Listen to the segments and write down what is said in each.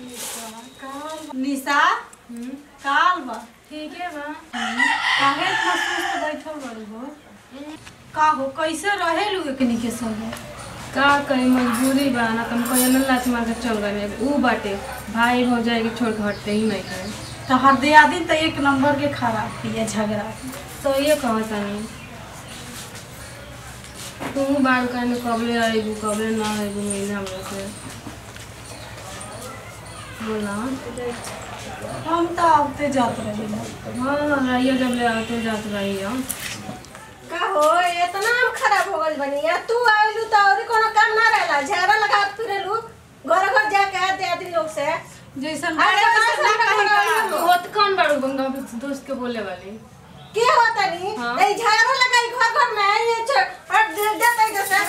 निशा काल बा ठीक है बा काहे इतना सुस्त बैठल बाड़ी हो का हो कैसे रहेलू एकनी के संगे का करी मजबूरी बा ना तुम कहीं ना लाच मार के चल गए ऊ बाटे भाई हो जाएगी छोड़ के हटते ही नहीं करे तो हर दियादिन तो एक नंबर के खराब पिए झगड़ा तो ये कहो तनी तू बाल कहने कबले आएगू कबले ना आएगू मिले हमरा से बोला हम तो आते जात रही हाँ रहिए जब ले आते जात रही हम का हो इतना हम खराब हो गइल बनी या तू आइलू तो और कोनो काम ना रहला झगड़ा लगा फिरेलू घर घर जाके दे आदमी लोग से जैसन अरे बाटे वैसन ना कैसे कहीं ना का। वो तो कौन बाड़ू बंगा दोस्त के बोले वाली के होता नी हाँ। ए झगड़ा लगाई घर घर में ये छ और दे देते जैसे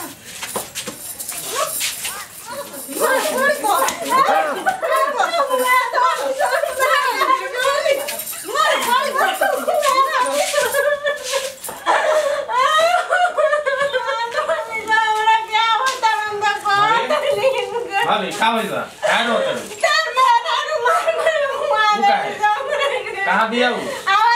भाभी का भइल बा का रोत कहाँ बिया उ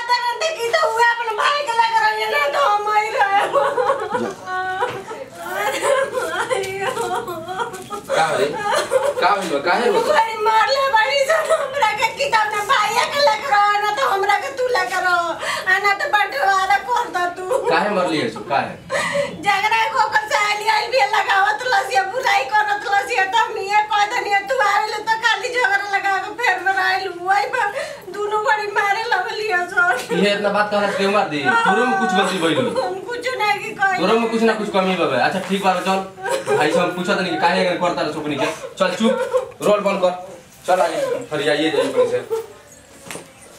का रे का भइल बा काहे रोत मारले बड़ी सन हमरा के किताब ना भाइया के लेकर आ ना तो हमरा के तू लेकर आ ना तो बंटवारा कर द तू काहे मरली है सु काहे झगड़ा को कर से आली आई भी लगावत लसिया बुराई करत लसिया त मिया कह दनिया तू आइल तो खाली झगड़ा लगा के फेर में आइल वही पर दोनों बड़ी मारे लगलिया सर ये इतना बात कहला क्यों मार दी तोरो में कुछ गलती भइल हम कुछ नहीं की कह तोरो में कुछ ना कुछ कमी बाबे अच्छा ठीक बा चल भाई से हम पूछत नहीं कि काहे अगर करता रह सुकनी के चल चुप रोल बंद कर चल आगे फरियाइए जाइए कहीं से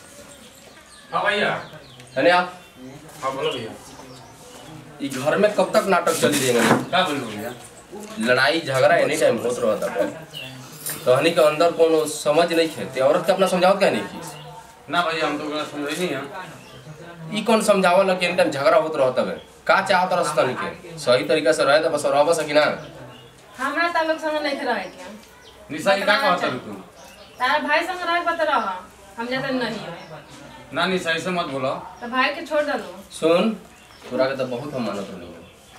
हाँ भैया अने आप हाँ बोलो भैया ई घर में कब तक नाटक चली देंगे का बोल भैया लड़ाई झगड़ा एनी टाइम होत रहता है कहनी के अंदर कोनो समझ नहीं खेते औरत के अपना समझाओ क्या नहीं की ना भैया हम तो ओकरा समझे नहीं है ई कौन समझावल कि एनी टाइम झगड़ा होत रहता है का चाहत रह तनी के सही तरीका से रहे तो बस रहबस कि ना हमरा तालुक संग नहीं रहे के निशा की का कहता है तू तारा भाई संग रहे बता रहा हम जाते नहीं है ना निशा ऐसे मत बोलो तो भाई के छोड़ दलो सुन तोरा के तो बहुत हम मानत नहीं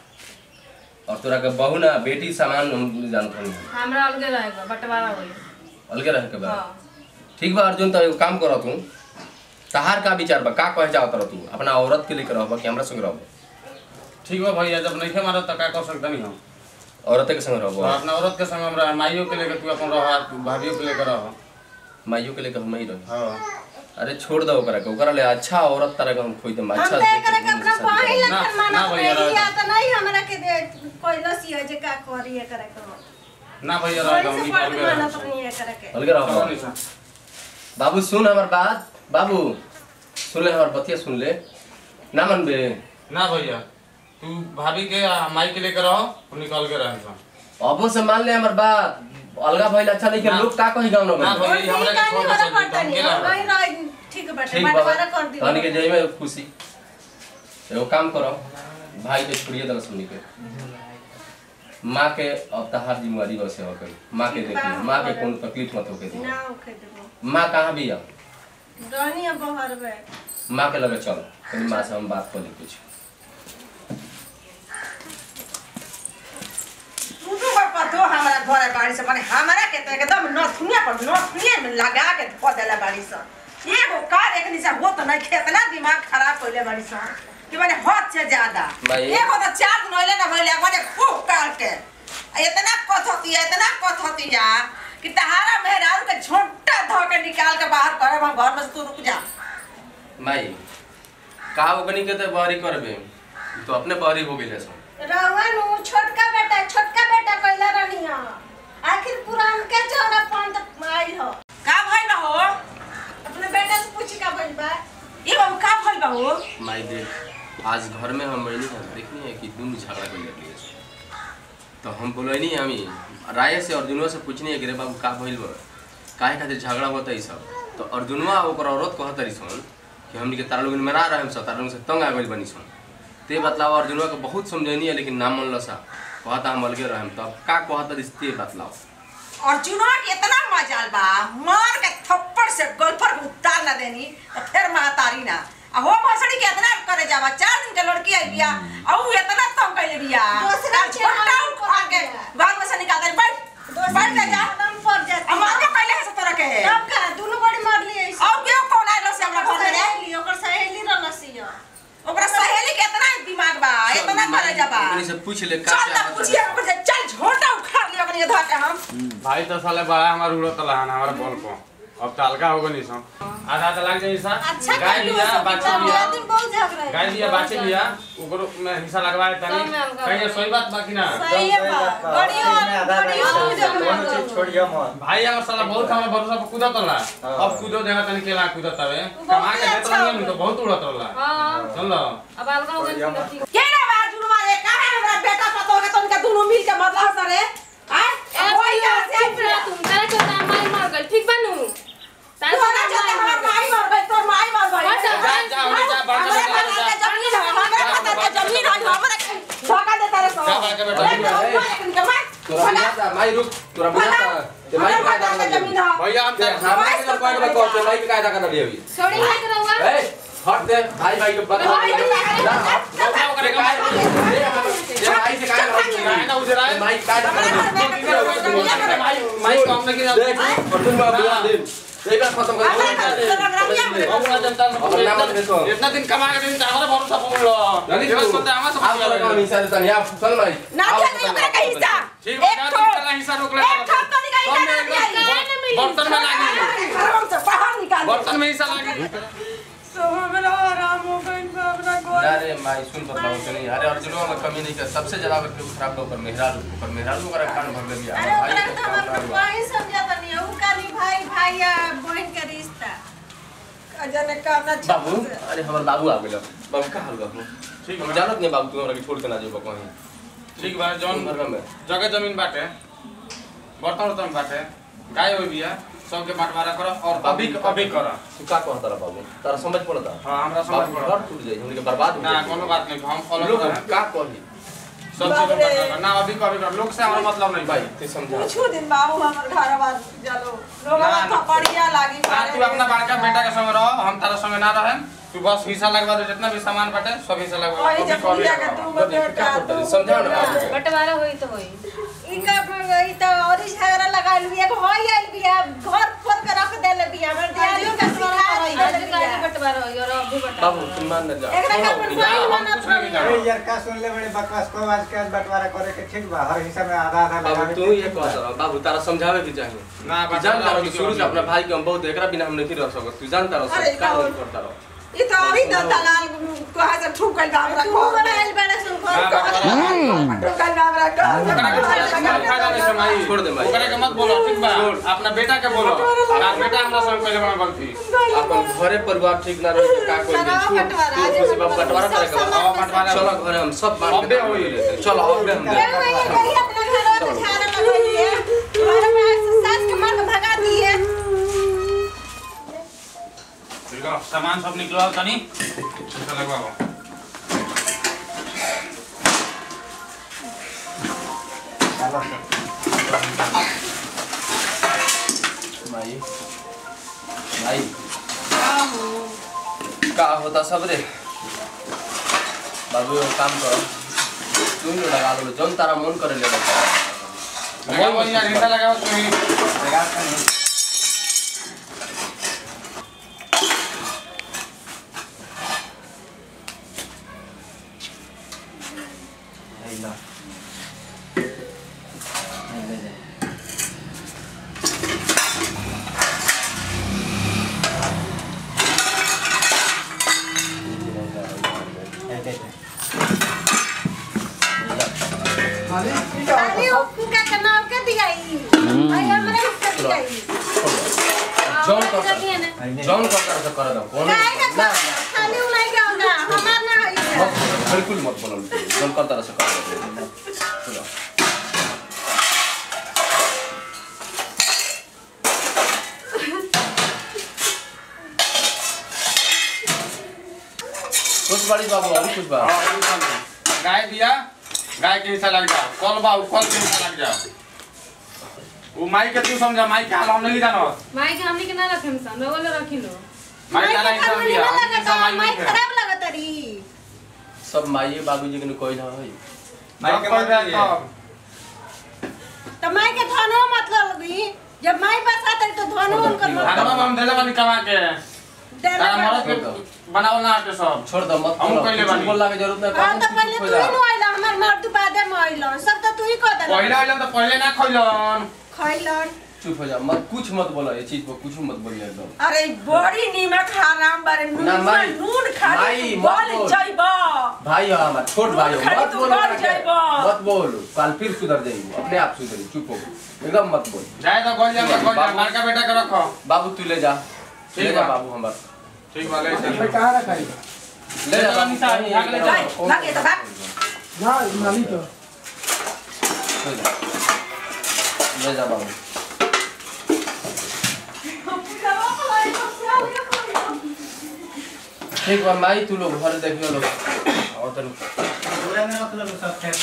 और तोरा के बहू ना बेटी समान हम जानत नहीं हमरा अलगे रहेगा बंटवारा होई अलगे रह के बा हाँ ठीक बा अर्जुन तो एगो काम करो तू तहार का विचार बा का कहे चाहत रह तू अपना औरत के लेकर रहबा कि हमरा संग रहबा ठीक बा भैया जब नहीं मारा तो का कर सकता नहीं हम औरत के संग तो रहबा अपना औरत के संग हमरा माइयों के लेकर तू अपन रह भाभियों के लेकर रह माइयों के लेकर हम ही रही हाँ अरे छोड़ दो ओकरा के ओकरा ले अच्छा औरत तरह के हम खोई देम हम अच्छा तो एकरा के अपना भाई ना- लेकर ना मानत भैया, नहीं रह- या तो नहीं हमरा के दे कोई लसिया जे का करी एकरा के ना भैया कोई रह से हम पढ़ निकल मानत गए नहीं एकरा के अलगे चलो रहबा निशा बाबू सुन हमार बात बाबू सुन ले हमार बतिया सुन ले ना मनबे ना भैया तू भाभी के आ, माई के लेकर रहो तू निकल के रह अबो से मान ले हमार बात अलगा भइल अच्छा नहीं ना। लोग का कही गाँव ना ना भैया हमरा के छोड़ के चल पड़ता हम नहीं के हम रह नहीं रह ठीक बाटे ठीक बंटवारा बाबा कर दी कहनी के जाई में खुशी एगो काम करो भाई के छोड़िए दल सुनी के माँ के अब तहार जिम्मेवारी बस हो गई माँ के देखिए माँ के कोनो तकलीफ मत होके दी ना ओके देबो माँ कहाँ भी है रहनी है बहर में माँ के लगे चल कहीं माँ से हम बात कर ली कुछ तू तो बापा तो हमारा घर बाड़ी से माने हमारा के तो एकदम नथुनिया पर नथुनिया में लगा के धो देला बाड़ी से एगो कार एक निशा हो तो नहीं खेतना दिमाग खराब कइले बाड़ी से कि माने हद से ज्यादा भाई। एगो तो चार दिन होइले ना होइले माने खूब काट के आ इतना कथती है इतना कथती है कि तहारा मेहरारू के छोटा धो के निकाल के बाहर करे हम घर में से तू रुक जा माई का ओकनी के तो बहरी करबे तो अपने बहरी हो गइले सब रवन उ छोटका बेटा छोटका बेटा कहला रहनी है आखिर पुरान के जौना पंत आइल हो का भइल बा हो अपने बेटा से पूछी का भइल बा ये बाबू का भइल बा हो माई देख आज घर में हम बैनी है देखनी है कि दुनू झगड़ा कर लेती है तो हम बोलनी हमी राय से अर्जुनवा से पूछनी है कि रे बाबू का भइल बा काहे खातिर झगड़ा होता है सब तो अर्जुनवा ओकर औरत कहत रही सन कि हमनी के तारा लोगन में ना रहे सब तारा लोगन से तंग आ गइल बनी सन ते बतलाओ अर्जुनवा के बहुत समझनी है लेकिन ना मनल सा कहता हम अलगे रहम तब का कहत रिश्ते बतलाओ अर्जुनवा के इतना मजाल बा मार के थप्पड़ से गोल्फर के उतार ना देनी तो फिर महतारी ना आ हो भसड़ी के इतना करे जावा चार दिन के लड़की आई बिया आ ऊ इतना तंग कइले बिया दूसरा आ छोटा उठा के घर में से निकाल दे बैठ बैठ जा जा दम पर जाती आ मार के पहले है से तोरा के तब का दुनु बड़ी मार लिए ऐसे और क्यों कौन आइलो से हमरा घर में रे सहेली ओकर सहेली रहलसिया ओकरा सहेली के इतना दिमाग बा इतना करे जाबा ओकनी से पूछ ले का चल ना पूछिए ओकर से चल झोटा उखाड़ लियो ओकनी के धर के हम भाई तो साले बड़ा हमार उड़त लहान हमारा बॉल को अब तो हल्का होगा नहीं सब आधा आधा लग जाए सर अच्छा गाय कर लिया बाछी लिया दिन बहुत झगड़ा गाय लिया बाछी लिया ओकरो में हिस्सा लगवाए तनी सब में हल्का कहीं सोई बात बाकी ना सही है बा गड़ियो गड़ियो झगड़ा छोड़ियो मत भाई अगर साला बहुत हमारा भरोसा पर कूदत रहा अब कूदो देखा तनी केला कूदत हवे कमा के देत रही तो बहुत उड़त रहा हाँ सुन लो अब अलगा हो गई ठीक के ना बा जुनुमा रे काहे हमरा बेटा पतो के तनका दुनु मिल के मतलब सरे हां ए वही भैया से चुप रह तुम तेरे को दाम मार मार गई ठीक बनू तारे तोरा जते हमर माई मर गई तोर माई मर गई हट, जा जा उन्हें जा बाहर हमरे जा खाता जा के जमीन है हमरे खाता के जमीन है हमरे धोखा देता रे सो जा बाहर के बेटा तोरा बुझाता माई रुक तोरा बुझाता ते माई का खाता के जमीन है भैया हम ते हमरा के पॉइंट में कह ते माई के कायदा कर दियो छोड़ी हाथ रहुआ ए हट दे भाई भाई के बता भाई के काहे ना हट क्या करेगा ये भाई से कायदा कर गाय ना उजरा है माई कायदा कर माई माई काम नहीं किया देख अर्जुन बाबू बुला दे एक बार खत्म कर बहुना जनता अब नाम मत भेजो। इतना दिन कमा के दिन हमारा भरोसा पर लो जानी ये तू बस बोलते हैं हमारा आप लोग का सब हिस्सा देता नहीं आप चल भाई ना दिया नहीं ओकरा का हिस्सा ठीक है एक ना ठो पहला हिस्सा रोक ले एक ठो तो निकाल के ना दिया बर्तन में लागी घरों से बाहर निकाल बर्तन में हिस्सा लागी तो हमरा आराम हो गई बा अपना घर अरे माई सुन बताओ तो नहीं अरे अर्जुन में कमी नहीं कर सबसे ज्यादा अगर केहू खराब लोग पर मेहरारू ऊपर मेहरारू का कान भर ले दिया अरे ओकरा के तो हम अपना भाई समझता नहीं ऊ काली भाई भाई या बहन के रिश्ता अजने काम ना बाबू अरे हमार बाबू आ गेलो बाबू का हाल बाबू ठीक हम बा जानत नहीं बाबू तू हमरा के छोड़ के ना जेबो कहीं ठीक बा जौन घर में जगह जमीन बाटे बर्तन उर्तन बाटे गाय हो बिया सबके बंटवारा करो और अभी अभी करो तू का कहता रहा बाबू तारा समझ पड़ता हाँ हमरा समझ बाबू पड़ो घर टूट जाए हमने के बर्बाद हो ना जाए कोनो बात नहीं हम फॉलो लोग करें का कही सब चीज में बंटवारा ना अभी कभी करो लोग से हमारा मतलब नहीं भाई भाई ते समझा कुछ दिन बाबू हमर घर बार चलो लोग ना, ना। थपड़िया लागी हाँ तू अपना बड़का बेटा के संग रहो हम तारा संग ना रहे तू बस हिस्सा लगवा दे जितना भी सामान बाटे सब हिस्सा लगवा ओही दे जब कभी बुढ़िया के कभी तू बेटा तू समझाओ ना बाबू के। बंटवारा होई तो होई इनका गई तो और ही झगड़ा लगा लिया एक होई आइल बिया घर फोड़ के रख देले बिया हमर दियारी का सिखा आज देले काहे बिया बंटवारा होई और अभी बंटवारा बाबू तुम मान ना जा एकरा का अपन भाई हम मानत कुछ नहीं नहीं अरे जानो यार का सुन ले बड़े बकवास को आज के आज बंटवारा करे के ठीक बा हर हिस्सा में आधा आधा बाबू लगावे तू के ये ठीक कह बा। रहा बाबू तारा समझावे के चाहिए ना तू जानता रहो कि शुरू से अपना भाई के हम बहुत एकरा बिना हम नहीं रह सकत तू जानता रहो अरे सब का का- नहीं करता रहो ई तो अभी तो दलाल कहा से ठुक गइल बा हमरा तू घर बड़ा आइल बड़ा सुन ना, घर बंटवारा ठुक गइल बा हमरा ओकरा के छोड़ दे, हमारा फायदा नहीं है भाई। छोड़ दे भाई। ओकरा के मत बोलो ठीक बा अपना बेटा के बोलो तार बेटा हमरा संग पहले बना गलती अपन घरे परिवार ठीक ना रहे तो का कोई लगाओ नहीं बंटवारा, आज खुशी बाबू बंटवारा करे सब के अब बंटवारा चलो घरे हम सब बांट अबे के होई। लेते हैं। चलो अब हम क्या हुआ ये गई अपना घर में झाड़ा लगाइए घर में सास के मार के भगा दिए ठीक है सामान सब निकलवाओ तनी हिस्सा लगवाओ चलो सर। भाई भाई का होता सब रे बाबू एक काम करो तू ही लगा लो जौन तारा मन करे ले लगाओ यार हिस्सा लगाओ तू ही लगा के नहीं। यही ला। नहीं, ले जा। दे, दे, दे। खाली उनका का नाम के दियाई भाई हमरा के दियाई जौन और कर लगी है ना नहीं, नहीं। जौन कर कर कर दो कौन काहे का ना खाली उ नहीं का होगा हमार ना होई मत- बिल्कुल मत बोलो जौन कर तरह से कर दो चलो। कुछ बड़ी बाबू अभी कुछ बाबू हाँ, अभी बंद। गाय दिया गाय के हिस्सा लग जाओ कल बा कल के हिस्सा लग जाओ वो माई के तू समझा माई के हाल हम नहीं जानो माई के हमनी के ना रखे सन रवल रखी लो माई माई तारा के इंसान घर में दिया निमन हम लगता इंसान माई माई नहीं है खराब लगता री सब माई बाबूजी के कोई ना है माई के कोई मन बात नहीं तो तो माई के धनो मतलब लगी जब माई पास आता तो धनो उनकर खाना मतलब हम देले बानी कमा के देना तारा पड़ता। मरद के बनावल ना आटे सब छोड़ दो मत हम बोलो। कइले कुछ बानी। बोलला के जरूरत नहीं हाँ तो बाबू, पहले चुप तू हो ही जा। नु आइला हमर मर्द बादे में आइलन सब तो तू ही कह देला पहले आइलन तो पहले ना खइलन खइलन चुप हो जा मत कुछ मत बोलो ये चीज पर कुछ मत बोलिए एकदम अरे बड़ी नीमक हराम बारे नून ना, माई। नून खाली माई, तू मत बोल बोल। जाइबा भाई हो हमारा छोट भाई हो खाली मत तू बोलो बोल ना के। जाइबा। मत बोलो कल फिर सुधर जाएगी अपने आप सुधरी चुप हो एकदम मत बोल जाए तो गोल जा गोल जा बाबू। बड़का बेटा के रखो बाबू तू ले जा ठीक ले जा बा। बाबू हमार ठीक बा ले चल कहाँ रखा है ले जा बाबू निशा, कहीं भाग ले एकदम जा, कौन- भाग ये तो भाग। ना मामी तो ले जा। ले जा बाबू ठीक बा माई तू लोग घर देखियो लोग और तन पूरा में रख लो सब खेत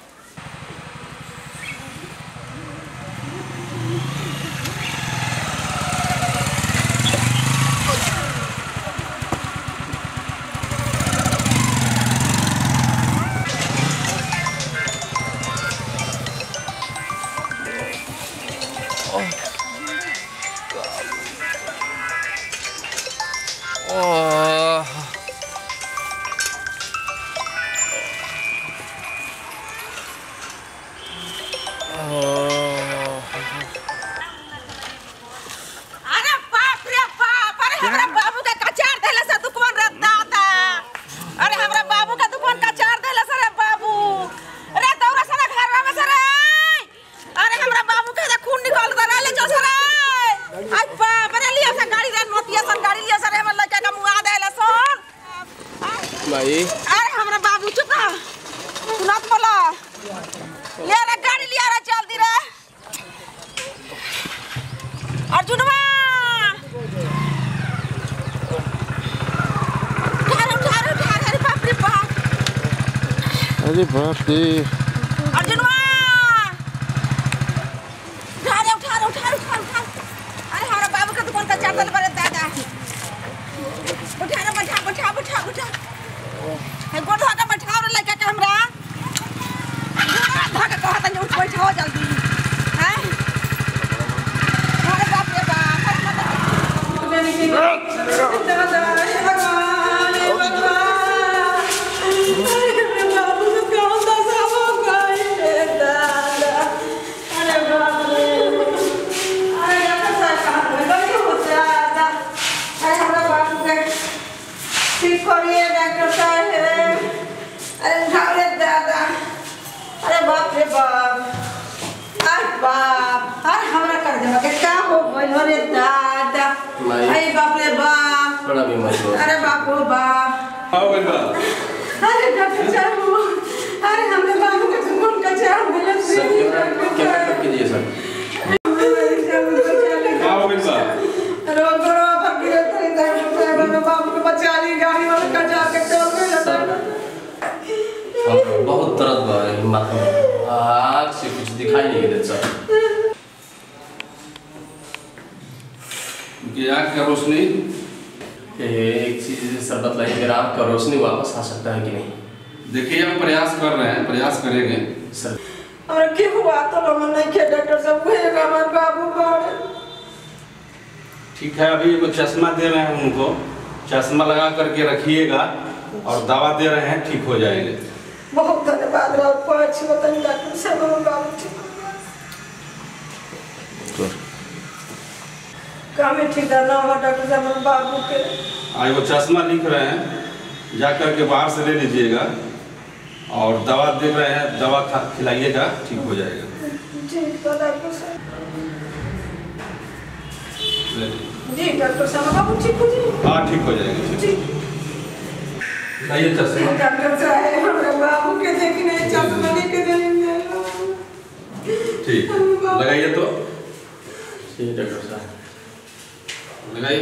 अरे बाप रे बाप अरे हमरा बाबू के कचार देले से दुकान रे दाता अरे हमरा बाबू के दुकान कचार देले से रे बाबू अरे दौरा से घर में से रे अरे हमरा बाबू के तो खून निकल कर ले जो से रे आई बाप रे लिया से गाड़ी रे नोटिया सन गाड़ी लिया से रे हमर लड़का का मुआ देले सन भाई अरे हमरा बाबू चुप रह तू नत बोला ले रे गाड़ी लिया रे जल्दी रे अर्जुनवा उठा रे उठा रे उठा रे अरे बाप रे बाप अरे बाप रे अर्जुनवा उठा रे उठा रे उठा रे उठा रे, उठा रे। अरे हमारा बाबू का दुकान का चाटल बड़े दादा उठा रे बैठा बैठा बैठा बैठा है गोड़ धो के बैठाओ रे लड़का के हमरा गोड़ धो के कहत नहीं उठ बैठाओ जल्दी हैं अरे बाप रे बाप अरे मत ठीक करिए डॉक्टर साहब अरे घावरे दादा अरे बाप रे बाप अरे बाप अरे हमरा कर देवा के का हो गइल रे दादा माई। अरे बाप रे बाप बड़ा बीमारी हो अरे बाप रे बाप हां बोल बा अरे डॉक्टर साहब अरे हमरे बाबू के खून का चाह मिले सर कैमरा कैमरा कट कीजिए सर हां बोल बा रोग रो फकीर तेरे डॉक्टर साहब हमरे बाबू को बचा ली गाड़ी वाला का जाके टोल में लगा हाँ, बहुत दर्द बा है माथा में आग से कुछ दिखाई नहीं देता सर कि आँख का रोशनी एक चीज सर बतलाइए अगर आपका रोशनी वापस आ सकता है कि नहीं देखिए हम प्रयास कर रहे हैं प्रयास करेंगे सर हमरा के हुआ तो लोग नहीं के डॉक्टर साहब वो एक हमारे बाबू बाड़े ठीक है अभी वो चश्मा दे रहे हैं उनको चश्मा लगा करके रखिएगा और दवा दे रहे हैं ठीक हो जाएंगे बहुत धन्यवाद राउत पाँच वतन डॉक्टर साहब हमारे बाबू ठीक काम ही ठीक ना हुआ डॉक्टर साहब हमारे बाबू के आज वो चश्मा लिख रहे हैं जा करके बाहर से ले लीजिएगा और दवा दे रहे हैं दवा खा खिलाइएगा ठीक हो जाएगा ठीक है डॉक्टर साहब ले लीजिए। जी डॉक्टर साहब बाबू ठीक हो जी हाँ ठीक हो जाएगा ठीक ठीक लाइए चश्मा डॉक्टर साहब हमारे बाबू के देखने चश्मा लेके देंगे ठीक लगाइए तो ठीक है डॉक्टर साहब लगाइए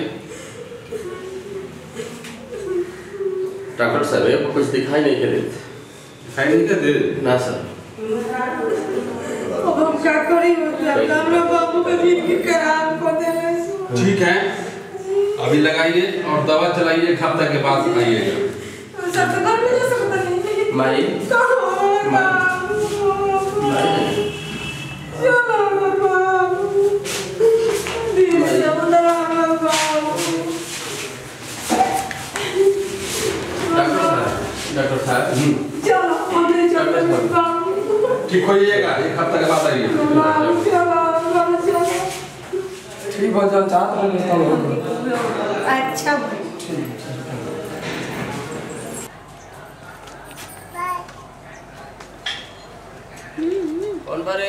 डॉक्टर साहब ये कुछ दिखाई नहीं दे रहे दिखाई नहीं दे ना सर ओ हम का करी मतलब हमरा बाबू के जिंदगी खराब कर देले ठीक है अभी लगाइए और दवा चलाइए एक हफ्ते के बाद आइएगा सब तो घर में जा सकता नहीं माई कहो बाबू चलो बाबू धीरे चलो बाबू डॉक्टर साहब डॉक्टर साहब हम्म, चलो हमें चलो बाबू ठीक होइएगा एक हफ्ते के बाद आइए बाबू चलो बाबू चलो ठीक हो जाओ चाहत रहे तो हो अच्छा भाई कौन बारे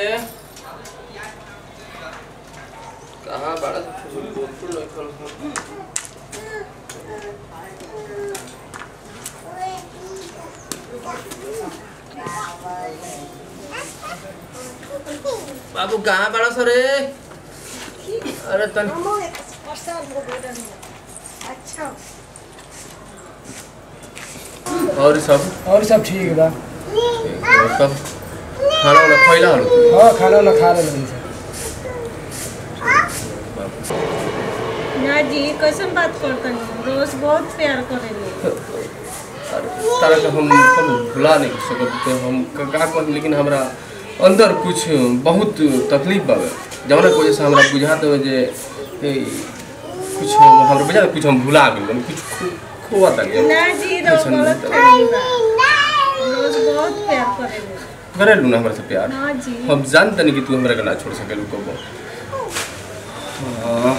कहाँ बड़ा बोलकुल नहीं कौन बाबू कहाँ बड़ा सर अरे तन अच्छा और सब और सब ठीक बा और सब खाना वाना खैला हलो हाँ खाना वाना खा रहे हैं ना जी कैसन बात करतनी रोज बहुत प्यार करेली तारा के हम कभी भुला नहीं सकत थे हम का का कहनी लेकिन हमरा अंदर कुछ बहुत तकलीफ बावे जवना की वजह से हमरा बुझात हो जे ए, कुछ हम हमरा बुझा कुछ हम भुला गेल बानी, कुछ खो- खोआ था ना जी रो ऐसन गलत नहीं फहमी बा रोज बहुत प्यार करेली करे लू ना हमरा से प्यार हाँ जी हम जानते नहीं कि तू हमरा के ना छोड़ सकेलू कबो हाँ।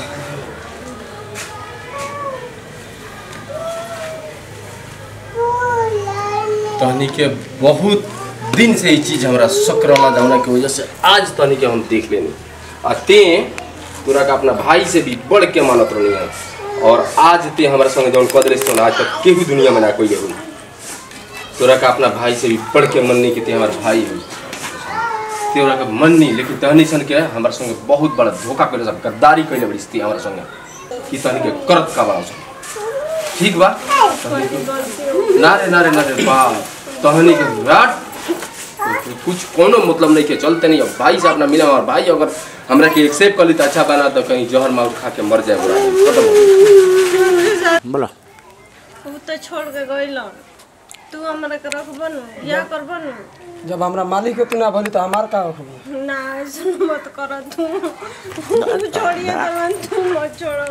तहनी के बहुत दिन से ये चीज हमरा शक रहला जौना की वजह से आज तहनी के हम देख लेनी आ ते तोरा का अपना भाई से भी बढ़ के मानत रहनी है और आज ते हमरा संगे जौन कदरे से आज तक केहू दुनिया में ना कोई हुई तोरा का अपना भाई से भी बढ़ के मन नहीं कि ते हमार भाई हुई तोरा का मन नहीं लेकिन तहनी सन के हमरा संगे बहुत बड़ा धोखा करे सब गद्दारी कइले बड़ी स्थिति हमरा संगे कि तहनी के करत का बड़ा सन ठीक बा ना रे ना रे ना रे बा तहनी के रात कुछ कोनो मतलब नहीं के चलते नहीं अब भाई से अपना मिला और भाई अगर हमरा के एक्सेप्ट कर ली तो अच्छा बना तो कहीं जहर मार खा के मर जाए बुरा खत्म हो गई। बोला ऊ तो छोड़ के गइलन तू हमरा के रखबो न या करबो न जब हमरा मालिक के तू ना भली तो हमार का होखबो ना ऐसन मत कर तू तू छोड़िए देवन तू मत छोड़ो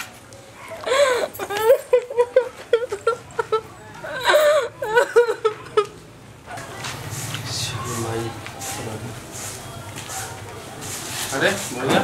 अरे भैया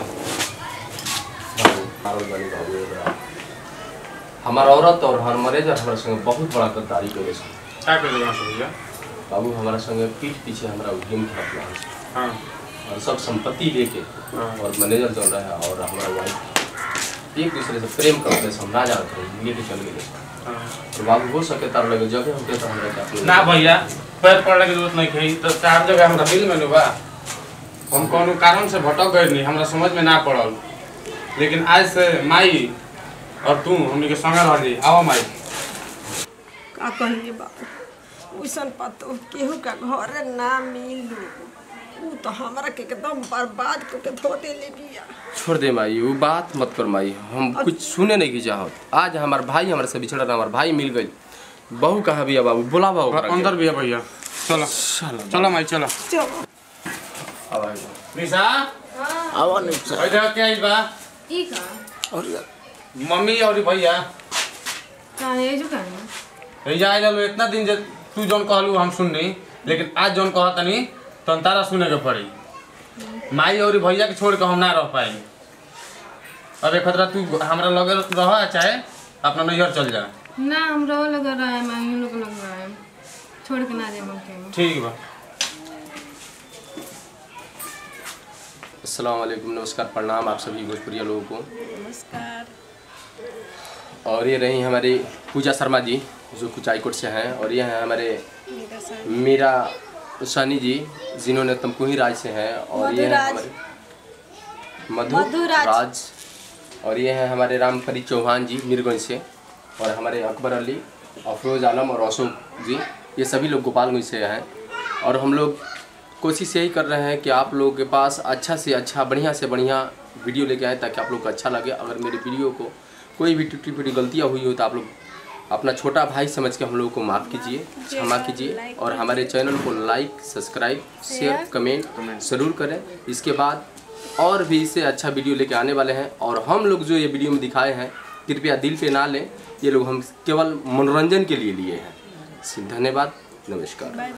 पागल बनी बाबू ये बड़ा। हमार औरत और हमार मैनेजर हमारे संगे बहुत बड़ा गद्दारी करे छे क्या कर देना भैया बाबू हमारा संगे पीठ पीछे हमारा गेम खेलत रहा छे हाँ और सब संपत्ति लेके हाँ। और मैनेजर चल रहा है और हमारा वाइफ एक दूसरे से प्रेम करते से हम ना जानत रहे लेके चल गए हाँ। तो बाबू हो सके तार लगे जगह हमके तो हमरा के अपने ना भैया पैर पड़ने की जरूरत नहीं है तो चार जगह हमरा दिल में नहीं बा हम कोनो कारण से भटक गए नहीं हमरा समझ में ना पड़ल लेकिन आज से माई और तू हमनी के संगे रह जी आओ माई का कहिए बाबू उसन पतो केहू का घर ना मिलू ऊ तो हमरा के एकदम बर्बाद करके धो देले बिया छोड़ दे माई वो बात मत कर माई हम कुछ सुने नहीं की चाहत आज हमार भाई हमारे से बिछड़ रहा हमार भाई मिल गई बहू कहाँ भी है बाबू बुलावा ओकरा के। अंदर भी है भैया चलो चलो माई चलो चलो अब आइब। निशा आवा नहीं सर इधर क्या आइल बा ई का और मम्मी और भैया का है जो का भैया आइल लो इतना दिन जे तू जौन कहलू हम सुननी लेकिन आज जौन कहतनी तन तारा सुने के पड़ी माई और भैया के छोड़ के हम ना रह पाई अब एक खतरा तू हमरा लगे रह चाहे अपना नैहर चल जा ना हम रहो लगा रहा है मैं लोग लग रहा है छोड़ के ना जाए हम ठीक बा अस्सलाम वालेकुम नमस्कार प्रणाम आप सभी भोजपुरिया लोगों को नमस्कार और ये रही हमारी पूजा शर्मा जी जो कुचाईकोट से हैं और ये हैं हमारे मीरा सनी जी जिन्होंने तमकुही राज से हैं और ये हैं मधुराज। हमारे मधु मधुराज। राज और ये हैं हमारे रामपरी चौहान जी मीरगंज से और हमारे अकबर अली अफरोज आलम और अशोक जी ये सभी लोग गोपालगंज से हैं और हम लोग कोशिश यही कर रहे हैं कि आप लोगों के पास अच्छा से अच्छा बढ़िया से बढ़िया वीडियो लेके आए ताकि आप लोग को अच्छा लगे अगर मेरे वीडियो को कोई भी टूटी फूटी गलतियाँ हुई हो तो आप लोग अपना छोटा भाई समझ के हम लोगों को माफ़ कीजिए क्षमा कीजिए और हमारे चैनल को लाइक सब्सक्राइब शेयर कमेंट ज़रूर करें इसके बाद और भी इससे अच्छा वीडियो लेके आने वाले हैं और हम लोग जो ये वीडियो में दिखाए हैं कृपया दिल पे ना लें ये लोग हम केवल मनोरंजन के लिए लिए हैं धन्यवाद नमस्कार